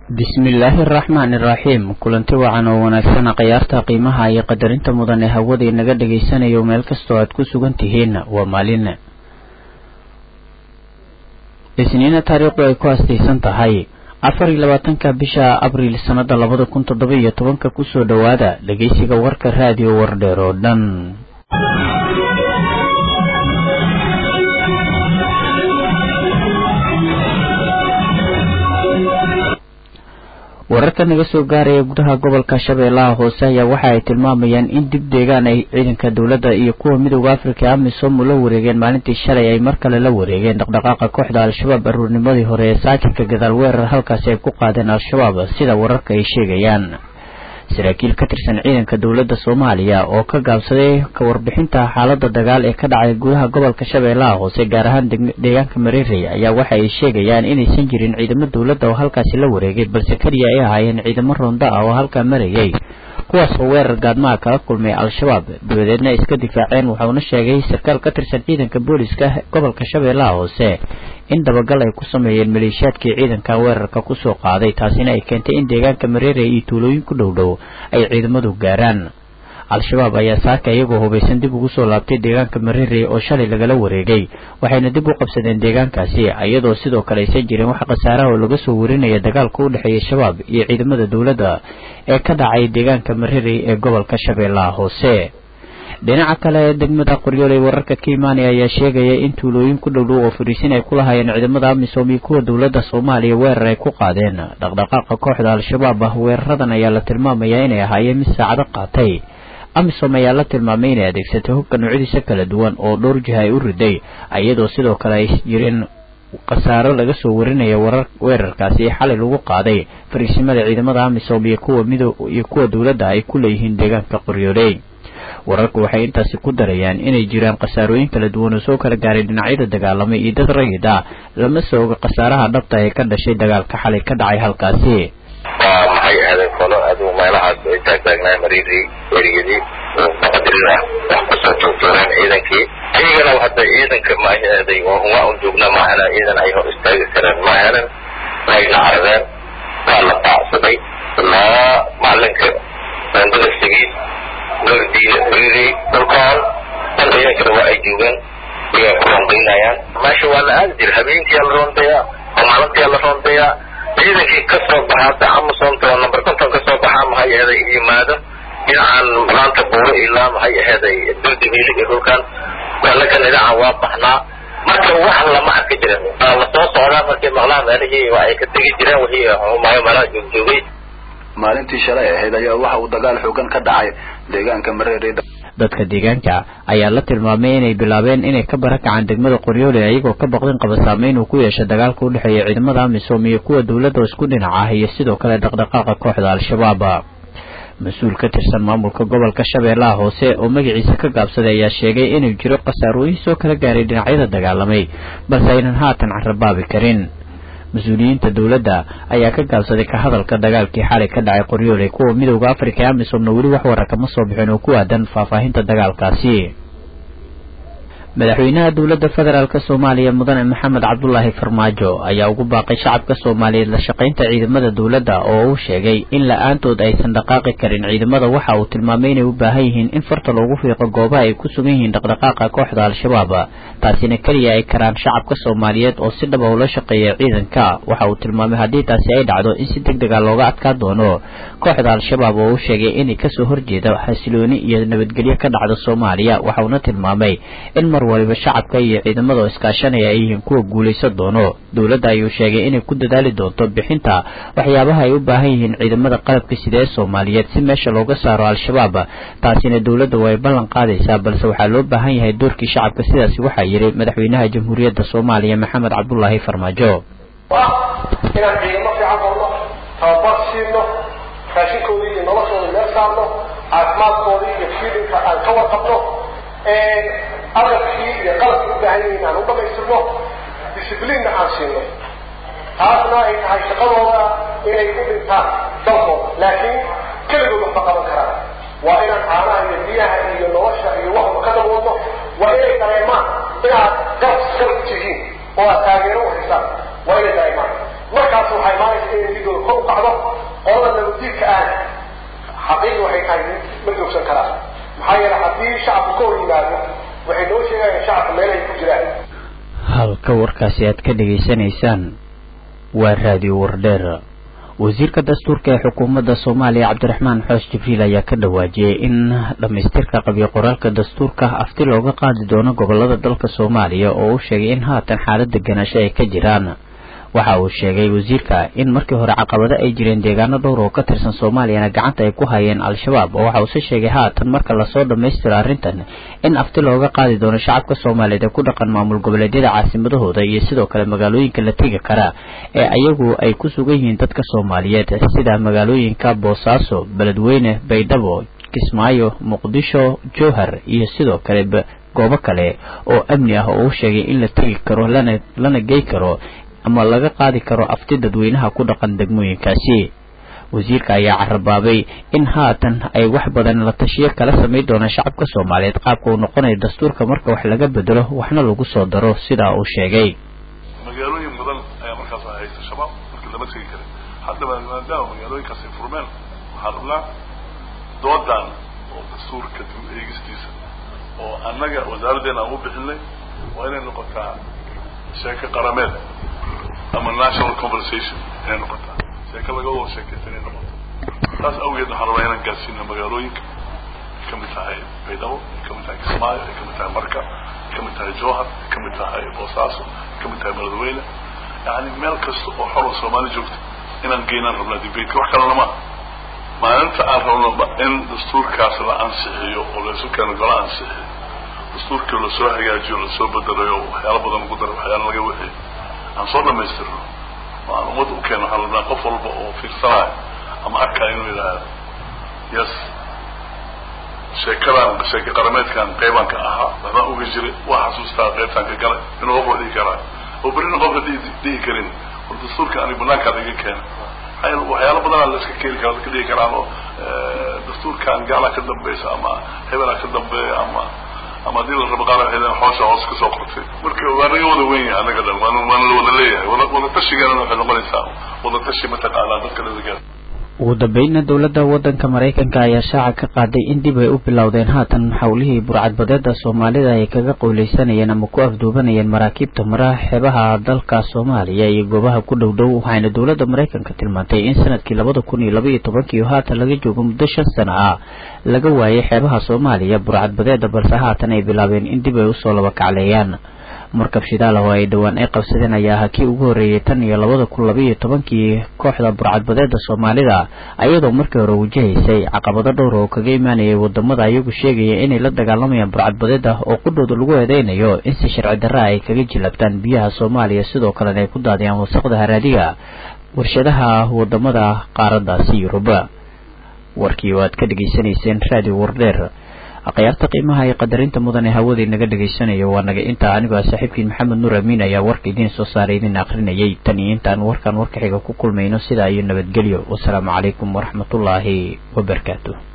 bismillaahi araxmaani iraxiim kulanti wacan oo wanaagsan khiyaarta qiimaha iyo qadarinta mudan ee hawada inaga dhagaysanayo meel kastoo aad ku sugan tihiin waa maalin isniina taariikhdu ay ku astaysan tahay afar iyo labaatanka bisha abriil sannada labada kun toddoba iyo tobanka kusoo dhowaada dhegeysiga warka raadiyo wardheer oo dhan wararka naga soo gaaraya gudaha gobolka shabeellaha hoose ayaa waxa ay tilmaamayaan in dib deegaan ay ciidanka dowladda iyo kuwa midooda afrika amisom la wareegeen maalintii shalay ay mar kale la wareegeen dhaqdhaqaaqa kooxda al-shabaab aruurnimadii hore ee saakinka gadaal weerar halkaasi ay ku qaadeen al-shabaab sida wararka ay sheegayaan saraakiil ka tirsan ciidanka dowladda soomaaliya oo ka gaabsaday ka warbixinta xaalada dagaal ee ka dhacay gudaha gobolka shabeellaha hoose gaar ahaan deegaanka mareerey ayaa waxa ay sheegayaan inaysan jirin ciidamo dowladda oo halkaasi la wareegay balse keliya ay ahaayeen ciidamo roonda ah oo halkaa marayay kuwaas oo weerar gaadmaha kala kulmay al-shabaab dabadeedna ay iska difaaceen wuxuuna sheegay sarkaal ka tirsan ciidanka booliska gobolka shabeellaha hoose in dabagal ay ku sameeyeen maleeshiyaadkii ciidanka weerarka kusoo qaaday taasina ay keentay in deegaanka mareerey iyo tuulooyin ku dhow dhow ay ciidamadu gaaraan al-shabaab ayaa saaka iyagoo hubaysan dib ugu soo laabtay deegaanka mareerey oo shalay lagala wareegay waxayna dib u qabsadeen deegaankaasi iyadoo sidoo kale aysan jirin wax khasaaraha oo laga soo warinaya dagaalka u dhexeeya shabaab iyo ciidamada dowladda ee ka dhacay deegaanka mareerey ee gobolka shabeellaha hoose dhinaca kale degmada qoryooley wararka ka imaanaya ayaa sheegaya in tuulooyin ku dhowdhow oo fariisin ay ku lahaayeen ciidamada amisom iyo kuwa dowladda soomaaliya weerar ay ku qaadeen dhaqdhaqaaqa kooxda al-shabaab ah weeraradan ayaa la tilmaamayaa inay ahaayeen mid saacado qaatay amisom ayaa la tilmaamay inay adeegsatay hubka noocyadiisa kala duwan oo dhowr jiha ay u riday iyadoo sidoo kale ay jireen khasaaro laga soo warinaya warar weerarkaasi xalay lagu qaaday fariisimada ciidamada amisom iyo kuwa mido iyo kuwa dowladda ay ku leeyihiin deegaanka qoryooley wararku waxay intaasi ku darayaan inay jiraan khasaarooyin kala duwan oo soo kala gaaray dhinacyada dagaalamay iyo dad rayid ah lama soo oga khasaaraha dhabta ee ka dhashay dagaalka xalay ka dhacay halkaasi waa maxay ahaydeen folo adigu meelahaas ay taagtaagnaa mariidii werigedii muqadirina wax kusoo joogjooreen ciidankii iyagana hadda ciidanka maaheeday oo uma un joogna maahana ciidan ay hor istaagi kareen maahanan wayna caradeen waa la baacsaday ilaa maalinka bandadafsigiis gordiile mariidii dhulkaan dan ciidankana waa ay joogeen iyaa ku rondaynayaan meesha waa la aadi jira habeenkiyaa la rondayaa oo maalintiyaa la rondayaa ciidankii ka soo baxa hadda amasonta oo number konton ka soo baxaa maxay aheeday yimaado dhinacan maanta buuro ilaa maxay aheeday duldibiili iyo dhulkan anakan dhinacan waa baxnaa marka wax lama arki jirin waa la soo socdaa markay maqlaan meelihii waa ay ka tegi jireen wixii humaayo meelaha joogjoogay maalintii shalay ahayd ayaa waxa uu dagaal xoogan ka dhacay deegaanka mareerey dadka deegaanka ayaa la tilmaamay inay bilaabeen inay ka barakacaan degmada qoryoole iyagoo ka baqdin qaba saameyn uu ku yeesha dagaalka u dhexeeya ciidamada amisom iyo kuwa dowladda oo isku dhinac ah iyo sidoo kale dhaqdhaqaaqa kooxda al-shabaab mas-uul ka tirsan maamulka gobolka shabeellaha hoose oo magaciisa ka gaabsaday ayaa sheegay inuu jiro khasaarooyin soo kala gaaray dhinacyada dagaalamay balse aynan haatan carabaabi karin mas-uuliyiinta dowladda ayaa ka gaabsaday ka hadalka dagaalkii xalay ka dhacay qoryoole kuwa midowda afrika ee amisomna weli wax warar kama soo bixin oo ku aadan faahfaahinta dagaalkaasi madaxweynaha dowladda federaalk soomaaliya mudane maxamed cabdulaahi farmaajo ayaa ugu baaqay shacabka soomaaliyeed la shaqaynta ciidamada dowladda oo uu sheegay in la-aantood aysan dhaqaaqi karin ciidamada waxa uu tilmaamay inay u baahan yihiin in farta loogu fiiqo goobaha ay ku sugan yihiin dhaqdhaqaaqa kooxda al-shabaab taasina keliya ay karaan shacabka soomaaliyeed oo si dhaba ula shaqeeya ciidanka waxa uu tilmaamay haddii taasi ay dhacdo in si deg dega looga adkaa doono kooxda al-shabaab oo uu sheegay inay kasoo horjeeda xasilooni iyo nabadgelyo ka dhacda soomaaliya waxauna tilmaamay in mar waliba shacabka iyo ciidamada oo iskaashanaya ay yihiin kuwa guulaysan doono dowladda ayuu sheegay inay ku dadaali doonto bixinta waxyaabaha ay u baahan yihiin ciidamada qalabka sida ee soomaaliyeed si meesha looga saaro al-shabaab taasina dowladda way ballan qaadaysaa balse waxaa loo baahan yahay doorkii shacabka sidaasi waxaa yidhi madaxweynaha jamhuuriyadda soomaaliya maxamed cabdulaahi farmaajo inaan ciidamo fiican qorno tababar siino raashinkoodii iyo noloshooda meel saarno caafimaadkoodii iyo fiilinka aan ka warqabno agabkii iyo qalabkii u baahan yihiin aan u dhamaystirno discibliinna aan siino taasna ay tahay shaqadooda inay u dhintaan dalkooda laakiin keligood waxma qaban karaan waa inaan caanaha iyo biyaha iyo nolosha iyo waxba ka daboodno waa inay dareemaan inaad garab garab tihiin oo aad taageero u haysaan waa inay dareemaan markaas waxaa imaanaysa inay ligooda kor u kacdo nabaddiidka ah xaqiiqi waxay tahay ma joogsan karaan maxaa yeele haddii shacabku ka hor yimaado waxay noo sheegayaan shacabka meelahay ku jiraan halka warkaasi aad ka dhegaysanaysaan waa raadiyo wardheer wasiirka dastuurka ee xukuumadda soomaaliya cabdiraxmaan xoos jibriil ayaa ka dhawaajiyey in dhammaystirka qabyo qoraalka dastuurka afti looga qaadi doono gobolada dalka soomaaliya oo uu sheegay in haatan xaalad deganaansho ay ka jiraan waxa uu sheegay wasiirka in markii hore caqabado ay jireen deegaano dhowr oo ka tirsan soomaaliyana gacanta ay ku hayeen al-shabaab oo waxa uuse sheegay haatan marka lasoo dhammaystiro arrintan in afti looga qaadi doono shacabka soomaaliyeed ee ku dhaqan maamul goboleedyada caasimadahooda iyo sidoo kale magaalooyinka la tegi kara ee ayagu ay ku sugan yihiin dadka soomaaliyeed sida magaalooyinka boosaaso beledweyne baydhabo kismaayo muqdisho jowhar iyo sidoo kale goobo kale oo amni ah oo uu sheegay in la tegi karo lana lana gey karo ama laga qaadi karo afti dadweynaha ku dhaqan degmooyinkaasi wasiirka ayaa carabaabay in haatan ay wax badan la tashiyo kala samayn doonaan shacabka soomaaliyeed qaabka uu noqonayo dastuurka marka wax laga bedelo waxna lagu soo daro sidaa uu sheegay magaalooyin badan ayaa markaas haysta shabaab markii lama tegi karin haddaba maadaama magaalooyinkaasi furmeen waxaa rabnaa doodan oo dastuurka dib eegistiisa oo annaga wasaaraddeena aan u bixinay waa inay noqotaa sheeko qarameed ama national conversation inay noqotaa sheeko laga wada sheekaysta inay noqoto taas awgeed waxaan rabaa inaan gaarsiino magaalooyinka ay kamid tahay baydhabo ay kamid tahay kismaayo ay kamid tahay marka ay kamid tahay jowhar ay kamid tahay boosaaso ay kamid tahay beledweyne yani meel kasta oo xor oo soomaali joogta inaan geynaan rabnaa debateka wax kalena maaha maalinta aan rabno in dastuurkaas la ansixiyo oo laysu keeno gola ansixiyo dastuurkii lasoo hagaajiyo lasoo bedelayo waxyaala badan ugu dara waxyaala laga wixiyo aan soo dhamaystirno oo aan ummad u keeno waxaan rabnaa qof walba oo fiirsanayo ama arkaayo inuu yidhaahdo yes sheekadan sheeke qarameedkan qeybaan ka ahaa waxbaan uga jiray waa xasuustaa qeybtaan ka galay inuu qof dhihi karaa oo berrina qofka dhihi karin war dastuurka ani banaankaad iga keena maxaa waxyaala badanaa la iska keeni kara dadka dhihi karaan oo dastuurkan gaalaa ka dambaysa ama hebelaa ka dambeeya ama ama haddii la rabo qaar waxay xoosha hoos kasoo qortay marka waa naga wada weyn yahay annaga dhan waan waana la wada leeyahay wada wada tashigeena waxay noqonaysaa wada tashi mataqaanaa dadka ladagaa ugu dambeynna dowladda waddanka maraykanka ayaa shaaca ka qaaday in dib ay u bilowdeen haatan xawlihii burcadbadeeda soomaalida ay kaga qowleysanayeen ama ku afduubanayeen maraakiibta maraha xeebaha dalka soomaaliya iyo goobaha ku dhow dhow waxayna dowladda maraykanka tilmaantay in sanadkii labada kun iyo laba iyo tobankii oo haatan laga joogo muddo shan sano ah laga waayay xeebaha soomaaliya burcadbadeeda balse haatan ay bilaabeen in dib ay usoo laba kacleeyaan markab shidaal oo ay dhowaan ay qabsadeen ayaa ahaa kii ugu horreeyey tan iyo labada kun laba iyo tobankii kooxda burcadbadeeda soomaalida ayadoo markii hore wajahaysay caqabado dhowr oo kaga imaanayay wadamada ayagu sheegaya inay la dagaalamayaan burcadbadeeda oo qudhooda lagu eedeynayo in si sharci darra ay kaga jilabtaan biyaha soomaaliya sidoo kalena ay ku daadiyaan wasaqda haraadiga warshadaha wadamada qaaradaasi yuruba warkii oo aad ka dhegaysanayseen radio wardheer akhyaarta qiimaha iyo qadarinta mudan ee hawadii naga dhegaysanayo waa naga intaa anigoo ah saaxiibkiin maxamed nuur amiin ayaa warka idiin soo saaray idin akrinayay tan iyo intaan warkan warka xiga ku kulmayno sidaa iyo nabadgelyo wasalaamu calaykum waraxmatullaahi wabarakaatu